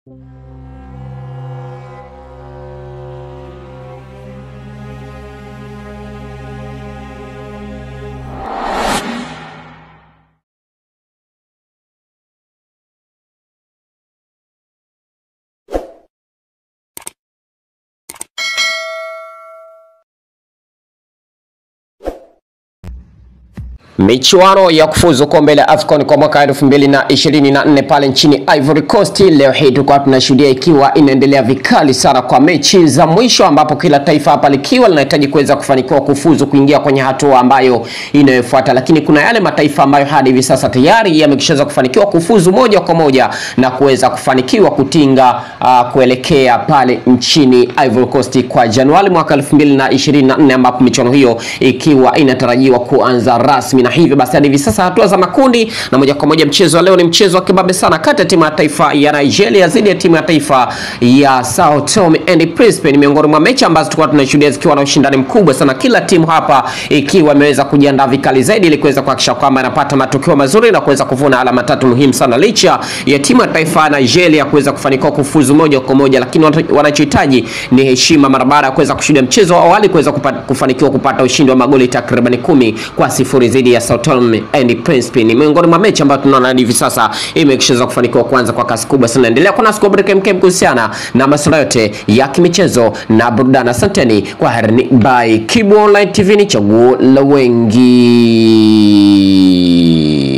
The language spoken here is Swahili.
Michuano ya kufuzu kombe la AFCON kwa mwaka 2024 pale nchini Ivory Coast, leo hii tulikuwa tunashuhudia ikiwa inaendelea vikali sana kwa mechi za mwisho, ambapo kila taifa hapa likiwa linahitaji kuweza kufanikiwa kufuzu kuingia kwenye hatua ambayo inayofuata, lakini kuna yale mataifa ambayo hadi hivi sasa tayari yamekishaweza kufanikiwa kufuzu moja kwa moja na kuweza kufanikiwa kutinga uh, kuelekea pale nchini Ivory Coast kwa Januari mwaka 2024 ambapo michuano hiyo ikiwa inatarajiwa kuanza rasmi na hivyo basi hadi hivi sasa hatua za makundi na moja kwa moja mchezo wa leo ni mchezo wa kibabe sana kati ya timu ya taifa ya Nigeria dhidi ya timu ya taifa ya Sao Tome and Principe. Ni miongoni mwa mechi ambazo tulikuwa tunashuhudia zikiwa na ushindani mkubwa sana, kila timu hapa ikiwa imeweza kujiandaa vikali zaidi ili kuweza kuhakikisha kwamba inapata matokeo mazuri na kuweza kuvuna alama tatu muhimu sana, licha ya timu ya taifa ya Nigeria kuweza kufanikiwa kufuzu moja kwa moja, lakini wanachohitaji ni heshima mara baada ya kuweza kushuhudia mchezo wa awali kuweza kufanikiwa kupata ushindi wa magoli takriban kumi kwa sifuri dhidi ya Sao Tome and Principe. Ni miongoni mwa mechi ambayo tunaona hadi hivi sasa imekishaweza kufanikiwa kuanza kwa kasi kubwa sana. Endelea kuna siku break mkem kuhusiana na masuala yote ya kimichezo na burudani. Asanteni kwa herini, bye. Kibu Online TV ni chaguo la wengi.